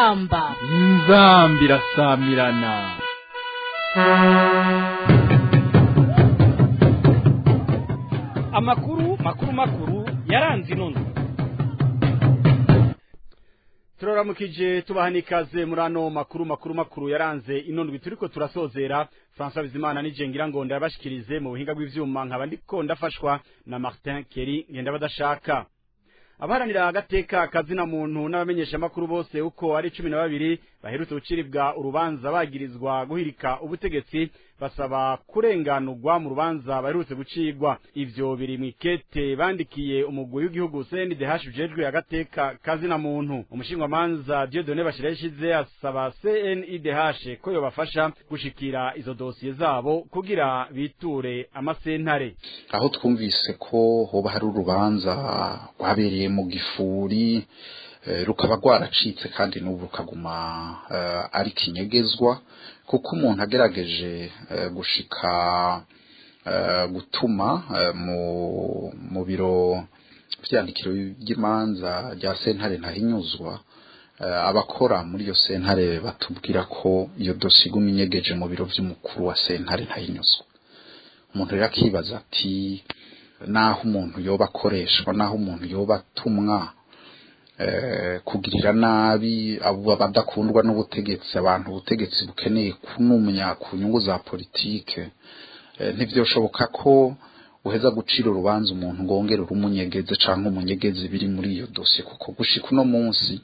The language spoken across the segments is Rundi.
inzamba inzamba irasamirana amakuru makuru makuru yaranze inono turaramukije tubaha n'ikaze muri ano makuru makuru makuru yaranze inondwi turiko turasozera François Bizimana nije ngira ngo ndabashikirize mu buhinga bw'ivyuma nkaba ndiko ndafashwa na Martin Keri ngenda badashaka abaharanira agateka kazina muntu n'abamenyesha makuru bose uko ari cumi na babiri baherutse guciribwa urubanza bagirizwa guhirika ubutegetsi basaba kurenganurwa mu rubanza baherutse gucirwa ivyo biri mwikete bandikiye umugwi w'igihugu CNDH ujejwe agateka kazina muntu umushingamanza Dieudonné Bashira yashize asaba CNIDH ko yobafasha gushikira izo dosiye zabo kugira biture amasentare aho twumvise ko hoba hari urubanza rwabereye mu gifuri rukaba rwaracitse kandi n'ubu rukaguma ari kinyegezwa kuko umuntu agerageje gushika gutuma mu biro byandikiro by'imanza rya sentare ntahinyuzwa abakora muri iyo sentare batubwira ko iyo dosiye iguma inyegeje mu biro by'umukuru wa sentare ntahinyuzwa umuntu rero akibaza ati naho umuntu yoba akoreshwa naho umuntu yoba atumwa kugirira nabi abo badakundwa n'ubutegetsi abantu ubutegetsi bukeneye kunumya ku nyungu za politike ntibyoshoboka ko uheza gucira urubanza umuntu ngo wongere urumunyegeze cyangwa umunyegeze biri muri iyo dosiye kuko gushika uno munsi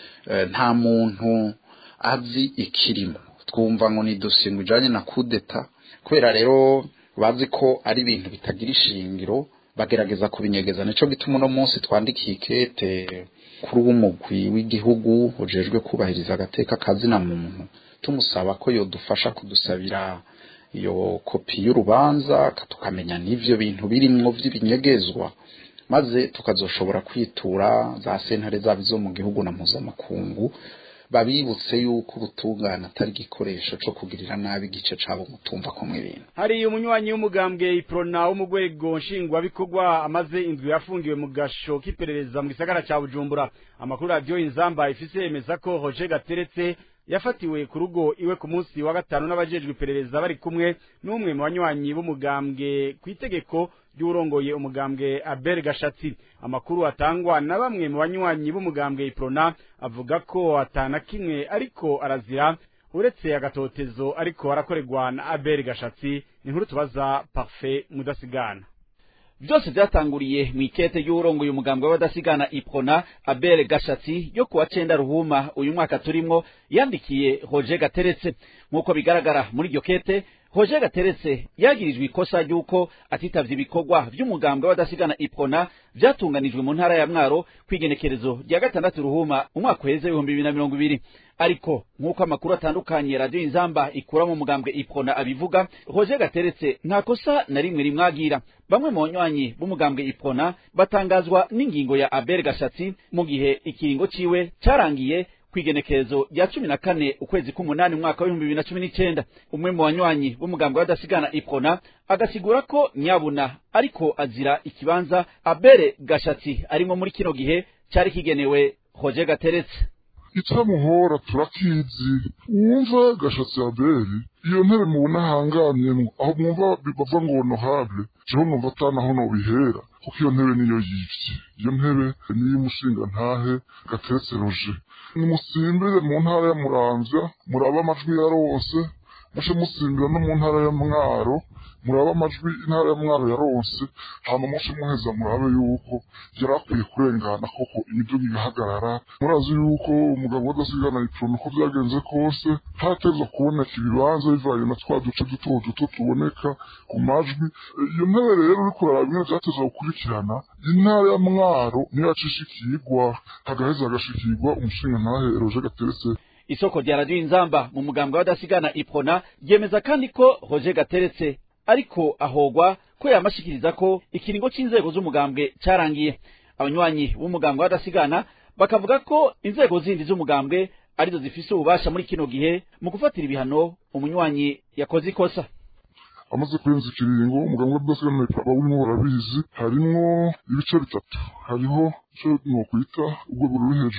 nta muntu azi ikirimo twumva ngo ni dosiye ngo ijyanye na kudeta kubera rero bazi ko ari ibintu bitagira ishingiro bagerageza kubinyegeza nicyo gituma uno munsi twandikiye ikete kuri w'umugwi w'igihugu ujejwe kubahiriza agateka kazina muntu tumusaba ko yodufasha kudusabira iyo kopi y'urubanza tukamenya n'ivyo bintu birimwo vy'ibinyegezwa maze tukazoshobora kwitura za sentare zabo zo mu gihugu na mpuzamakungu babibutse yuko ubutungane atari igikoresho cyo kugirira nabi igice cabo mutumva ko ibintu hari umunywanyi w'umugambwe iprona wo mu rwego nshingwabikorwa amaze indwi yafungiwe mu gasho k'iperereza mu gisagara ca bujumbura amakuru radiyo inzamba ifise yemeza ko roger gateretse yafatiwe ku rugo iwe ku munsi wa gatanu n'abajejwe iperereza bari kumwe n'umwe mu banywanyi b'umugambwe ku itegeko ry'urongoye umugambwe Abel Gashatsi amakuru atangwa na bamwe mu banywanyi b'umugambwe Iprona avuga ko atana kimwe ariko arazira uretse agatotezo ariko arakorerwa na Abel Gashatsi ni nkuru tubaza Parfait mudasigana byose byatanguriye mu ikete y'urongoye umugambwe w'abadasigana iprona abere gashatsi yo kuwa cenda ruhuma uyu mwaka turimwo yandikiye roger gateretse nk'uko bigaragara muri iryo kete roger gateretse yagirijwe ikosa ry'uko atitavye ibikorwa vy'umugambwe w'abadasigana iprona vyatunganijwe mu ntara ya mwaro kw'igenekerezo rya gatandatu ruhuma umwaka uheze ibihumbi bibiri na mirongo ibiri ariko nk'uko amakuru atandukanye radiyo inzamba ikura mu mugambwe iprona abivuga roger gateretse nta kosa na rimwe rimwagira bamwe mu banywanyi b'umugambwe iprona batangazwa n'ingingo ya abel gashatsi mu gihe ikiringo ciwe carangiye kwigenekerezo rya cumi na kane ukwezi k'umunani umwaka w'ibihumbi bibiri na cumi n'icenda umwe mu banywanyi b'umugambwe w'adasigana iprona agasigura ko nyabuna ariko azira ikibanza abere gashatsi arimo muri kino gihe cari kigenewe roger gateretse itamuhora turakizi wumva gashatsi abeli iyo ntebe mubona ahangamyemwo aho mwumva bava ngo honorable jeho numva atanaho nobihera kuko iyo ntebe niyo yivye iyo ntebe niyo umushinga ntahe gateretse roje nimusimbire mu ntara ya muramvya murabe amajwi yarose muce musimbira no mu ntara ya mwaro murabe amajwi intara ya mwaro yaronse hama muce muheza murabe yuko yari akwiye kurengana koko imiduga igahagarara murazi yuko umugabo wadasigana iprona uko byagenze kose haratezwa kuboneka ibibanza bivanye na twa duce duto duto tuboneka ku majwi iyo ntebe rero uriko uraraba ingene vyatezwa gukurikirana intara ya mwaro niyo yacishikirwa hagaheza hagashikirwa umushinga ntahe roje gateretse isoko rya radiyo inzamba mu mugambwe w'adasigana iprona ryemeza kandi ko roger gateretse ariko ahogwa ko yamashikiriza ko ikiringo c'inzego z'umugambwe carangiye abanywanyi b'umugambwe w'adasigana bakavuga ko inzego zindi z'umugambwe arizo zifise ububasha muri kino gihe mu gufatira ibihano umunywanyi yakoze ikosa amaze kurenza ikiringo umuganga w'adasigana aba urimo barabizi harimwo ibice bitatu hariho ico nokwita urwego ruri hejuru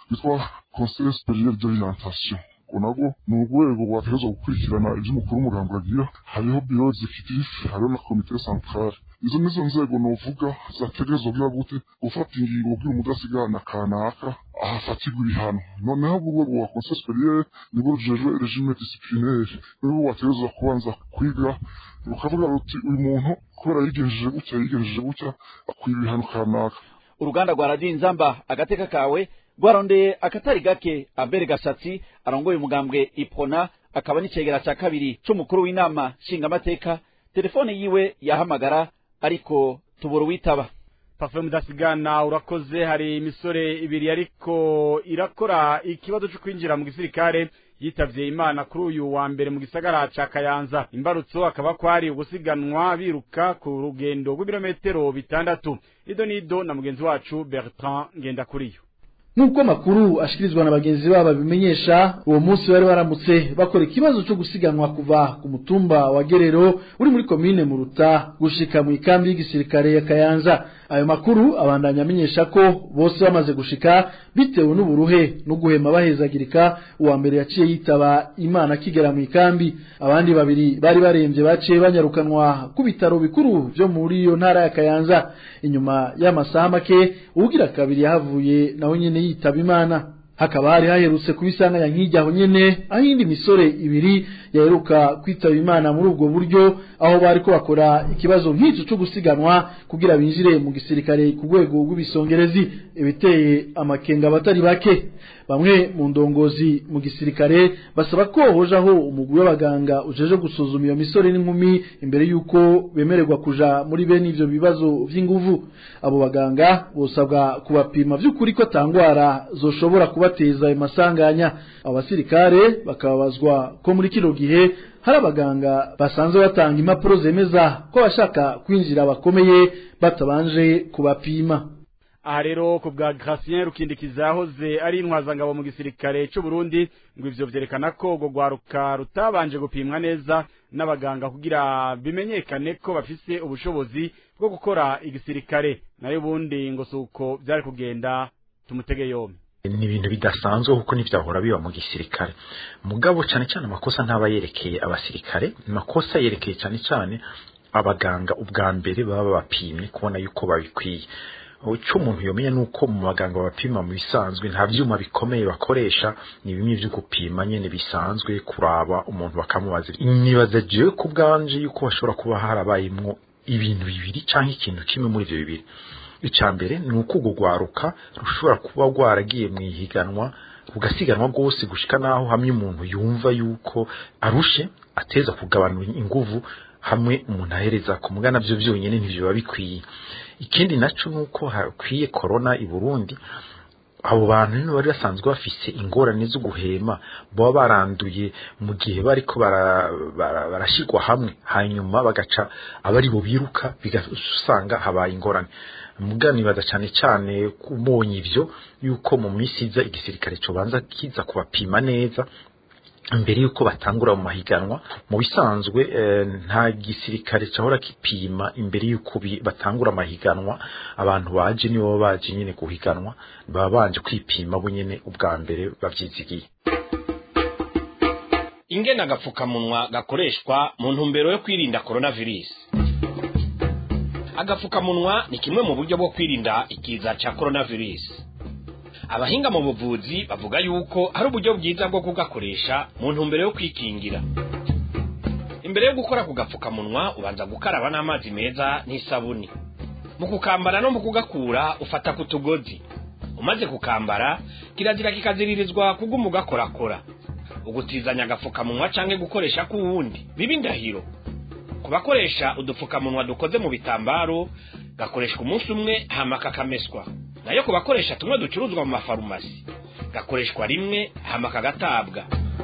rwitwa conseil superieur d'orientation ngo nabwo ni urwego rwategerezwa gukurikirana ibyo umukuru w'umugambi agira hariho biro executif hariho na komite centrale izo nizo nzego novuga zategerezwa kugira gute gufata ingingo kugira umudasigana kanaka ahafatirwa ibihano noneho urwego rwa conseil superieur nibwo rujejwe regime disciplinaire nibwo rwategerezwa kubanza kwiga rukavuga ruti uyu muntu kubera yigenjeje gutya yigenjeje gutya akwiye ibihano kanaka uruganda rwa radiyo inzamba agateka kawe rwarondeye akatari gake abere gashatsi arongoye umugambwe ipona akaba n'icegera cya kabiri c'umukuru w'inama nshingamateka telefone yiwe yahamagara ariko tubura uwitaba pafe mudasigana urakoze hari imisore ibiri ariko irakora ikibazo cyo kwinjira mu gisirikare yitavye imana kuri uyu wa mbere mu gisagara ca kayanza imbarutso akaba kwari ugusiganwa biruka ku rugendo rw'ibirometero bitandatu ido nido na mugenzi wacu bertrand ngendakuriyo nk'uko amakuru ashikirizwa na bagenzi babo babimenyesha uwo munsi bari baramutse bakora ikibazo cyo gusiganwa kuva ku mutumba wa gerero uri muri komine muruta gushika mu ikambi y'igisirikare ya kayanza ayo makuru abandanya amenyesha ko bose bamaze gushika bitewe n'uburuhe no guhema bahezagirika uwa mbere yaciye yitaba imana akigera mu ikambi abandi babiri bari barembye baciye banyarukanwa ku bitaro bikuru byo muri iyo ntara ya kayanza inyuma y'amasaha make uwugira kabiri yahavuye nawe nyene yitaba imana hakaba hari haherutse kubisanga ya nkijyaho nyene aho indi misore ibiri yaheruka kwitaba imana muri ubwo buryo aho bariko bakora ikibazo nk'icyo cyo gusiganwa kugira binjire mu gisirikare ku rwego rw'ibisongerezi ibiteye amakenga abatari bake bamwe mu ndongozi mu gisirikare basaba ko hojaho umugwi w'abaganga ujeje gusuzuma iyo misore n'inkumi imbere y'uko bemererwa kuja muri bene ivyo bibazo vy'inguvu abo baganga bosabwa kubapima vy'ukuri ko tangwara zoshobora kubateza ayo masanganya abo basirikare bakababazwa ko muri kino gihe hari abaganga basanzwe batanga impapuro zemeza ko abashaka kwinjira bakomeye batabanje kubapima aha rero ku bwa Gratien rukindikiza yahoze ari intwazangabo mu gisirikare cy'u Burundi ngo ivyo vyerekana ko urwo rwaruka rutabanje gupimwa neza n'abaganga kugira bimenyekane ko bafise ubushobozi bwo gukora igisirikare nayo ubundi ngo suko byari kugenda tumutege yombi ni ibintu bidasanzwe kuko ntibyahora biba mu gisirikare mugabo cyane cyane amakosa ntaba yerekeye abasirikare amakosa yerekeye cyane cyane abaganga ubwa mbere baba bapimye kubona yuko babikwiye icyo umuntu yomenya ni uko mu baganga bapima mu bisanzwe nta byuma bikomeye bakoresha ni bimwe byo gupima nyine bisanzwe kuraba umuntu bakamubaza nibaza jewe ku bwanje yuko hashobora kuba harabayemwo ibintu bibiri cyangwa ikintu kimwe muri ibyo bibiri icya mbere ni uko urwo rwaruka rushobora kuba rwaragiye mu ihiganwa rugasiganwa rwose gushika naho hamwe umuntu yumva yuko arushe ateza kugabanura inguvu hamwe umuntu ahereza ku mugana byo byonyine ntibyo biba bikwiye ikindi naco nuko hakwiye corona i Burundi abo bantu nibo bari basanzwe bafise ingorane zo guhema baba baranduye mu gihe bariko barashirwa hamwe hanyuma bagaca abari bo biruka bigasanga habaye ingorane muganibaza cyane cyane kubonye ivyo yuko mu minsi iza igisirikare cobanza kiza kubapima neza mbere yuko batangura mu mahiganwa mu bisanzwe nta gisirikare cyahora kipima imbere yuko batangura amahiganwa abantu baje nibo baje nyine guhiganwa baba banje kwipima bo nyine ubwa mbere babyizigiye ingena agapfukamunwa gakoreshwa mu ntumbero yo kwirinda coronavirus agapfukamunwa ni kimwe mu buryo bwo kwirinda ikiza cya coronavirus abahinga mu buvuzi bavuga yuko hari uburyo bwiza bwo kugakoresha mu ntumbero yo kwikingira imbere yo gukora ku gapfukamunwa ubanza gukaraba n'amazi meza n'isabuni mu kukambara no mu kugakura ufata ku tugozi umaze kukambara kirazira kikaziririzwa kuguma ugakorakora ugutizanya agapfukamunwa cyangwa gukoresha k'uwundi biba indahiro ku bakoresha udupfukamunwa dukoze mu bitambaro gakoreshwa umunsi umwe hama kakameswa nayo ku bakoresha tumwe ducuruzwa mu mafarumasi gakoreshwa rimwe hama kagatabwa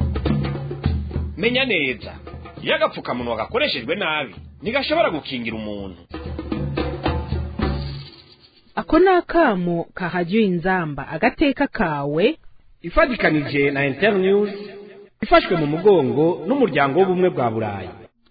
menya neza iyo agapfukamunwa gakoreshejwe nabi ntigashobora gukingira umuntu ako ni akamo kahajyiwe inzamba agateka kawe ifatikanije na internews ifashwe mu mugongo n'umuryango w'ubumwe bwa burayi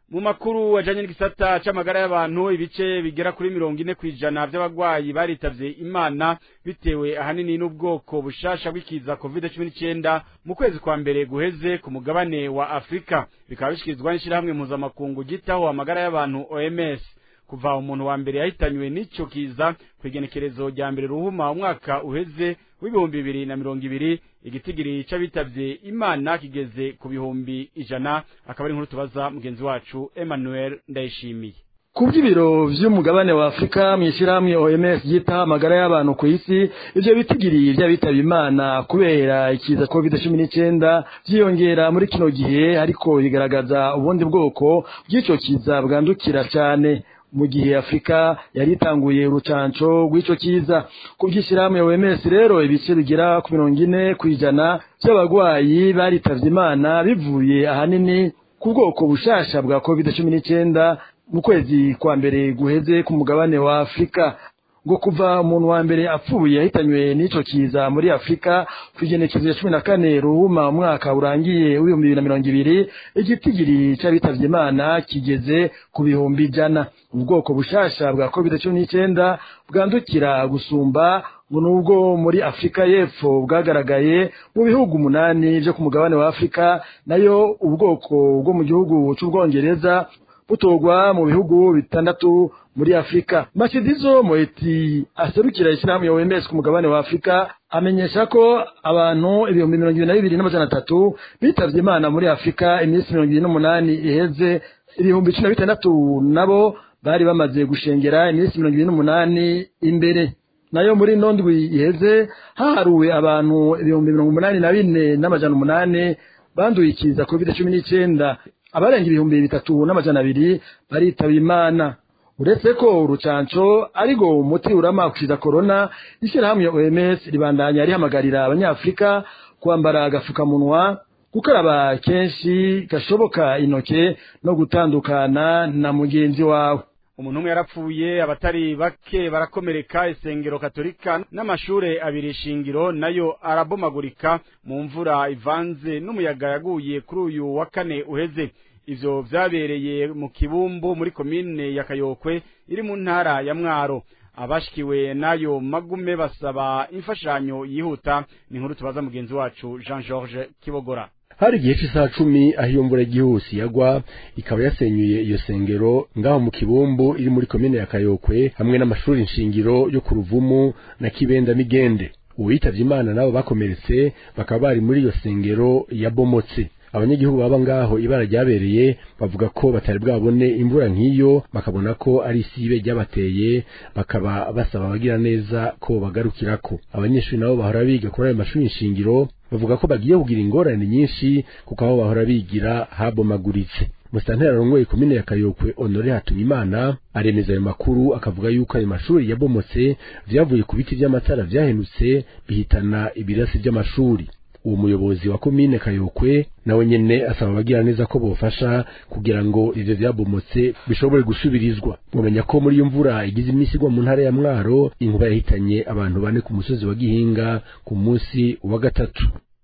mu makuru ajanye n'igisata c'amagara y'abantu ibice bigera kuri mirongo ine kw'ijana vy'abagwayi baritavye imana bitewe ahanini n'ubwoko bushasha bw'ikiza covid cumi n'icenda mu kwezi kwa mbere guheze ku mugabane wa afurika bikaba bishikirizwa n'ishirahamwe mpuzamakungu gitaho amagara y'abantu oms kuva umuntu wa mbere yahitanywe n'ico kiza kw'igenekerezo rya mbere ruhuma umwaka uheze w'ibihumbi bibiri na mirongo ibiri igitigiri c'abitavye imana kigeze ku bihumbi ijana akaba ari inkuru tubaza mugenzi wacu emmanuel ndayishimiye ku by'ibiro vy'umugabane wa afurika mw'ishyirahamwe oms ryita amagara y'abantu ku isi ivyo bitigiri vy'abitaba imana kubera ikiza covid cumi n'icenda vyiyongera muri kino gihe ariko bigaragaza ubundi bwoko bw'ico kiza bwandukira cane mu gihe afurika yari itanguye urucanco rw'ico kiza ku by'ishyirahamwe oms rero ibice bigera ku mirongo ine kw'ijana vy'abagwayi baritavye imana bivuye ahanini ku bwoko bushasha bwa covid cumi n'icenda mu kwezi kwa mbere guheze ku mugabane wa afurika ngo kuva umuntu wa mbere apfuye yahitanywe n'ico kiza muri afurika kw'igenekezo ya cumi na kane ruhuma umwaka urangiye w'ibihumbi bibiri na mirongo ibiri igitigiri c'abitavye imana kigeze ku bihumbi ijana ubwoko bushasha bwa covid cumi n'icenda bwandukira gusumba ngo nubwo muri afurika y'epfo bwagaragaye mu bihugu umunani vyo ku mugabane wa afurika nayo ubwoko bwo mu gihugu c'ubwongereza butorwa mu bihugu bitandatu muri afurika mashidizo moeti aserukira ishyirahamwe ya oms ku mugabane wa afurika amenyesha ko abantu ibihumbi mirongo ibiri na bibiri n'amajana atatu bitavye imana muri afurika iminsi mirongo ibiri n'umunani iheze ibihumbi cumi na bitandatu nabo bari bamaze gushengera iminsi mirongo ibiri n'umunani imbere nayo muri ino ndwi iheze haharuwe abantu ibihumbi mirongo umunani na bine n'amajana umunani banduye ikiza covid cumi n'icenda abarenga ibihumbi bitatu n'amajana abiri baritaba imana uretse ko urucanco ariko umuti urama kukiza korona ishyirahamwe oms ribandanya rihamagarira abanyafurika kwambara agafukamunwa gukaraba kenshi gashoboka intoke no gutandukana na mugenzi wawe umuntu umwe yarapfuye abatari bake barakomereka isengero katolika n'amashure abiri shingiro nayo arabomagurika mu mvura ivanze n'umuyaga yaguye kuri uyu wa kane uheze ivyo vyabereye mu kibumbu muri komine ya kayokwe iri mu ntara ya mwaro abashikiwe n'ayo magume basaba imfashanyo yihuta ni inkuru tubaza mugenzi wacu jean george kibogora hari igihe cy'isaha cumi aho iyo mvura igihuse yagwa ikaba yasenyuye iyo sengero ngaho mu kibumbu iri muri komine ya kayokwe hamwe n'amashuri nshingiro yo ku ruvumu na kibenda migende uwitavye imana nabo bakomeretse bakaba bari muri iyo sengero yabomotse abanyagihugu baba ngaho ibara ryabereye bavuga ko batari bwabone imvura nk'iyo bakabona ko ari isibe ryabateye bakaba basaba abagira neza ko bagarukirako abanyeshuri nabo bahora biga kuri ayo mashuri nshingiro bavuga ko bagiye kugira ingorane nyinshi kuko aho bahora bigira habomaguritse musitantera rongoye komine ya kayokwe honore hatuyimana aremeza ayo makuru akavuga yuko ayo mashuri yabomotse vyavuye ku biti vy'amatara vyahenutse bihitana ibirasi vy'amashuri uwo muyobozi wa komine kayokwe nawe nyene asaba abagira neza ko bofasha kugira ngo ivyo vyabomotse bishobore gusubirizwa mumenya ko muri iyo mvura igize iminsi igwa mu ntara ya mwaro inkuba yahitanye abantu bane ku musozi wa gihinga ku munsi wa gatatu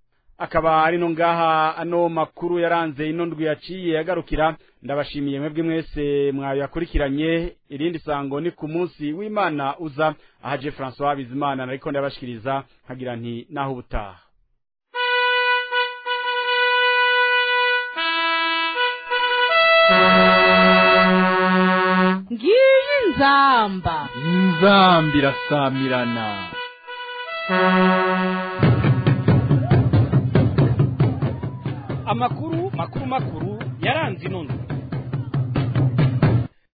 akaba ari no ngaha ano makuru yaranze ino ndwi yaciye yagarukira ndabashimiye mwebwe mwese mwayakurikiranye irindi sango ni ku munsi w'imana uza ahaje François Bizimana ariko ndabashikiriza nkagira nti naho ubutaha ngiyi nzamba inzambi irasamirana amakuru makuru makuru yaranze ino ndwi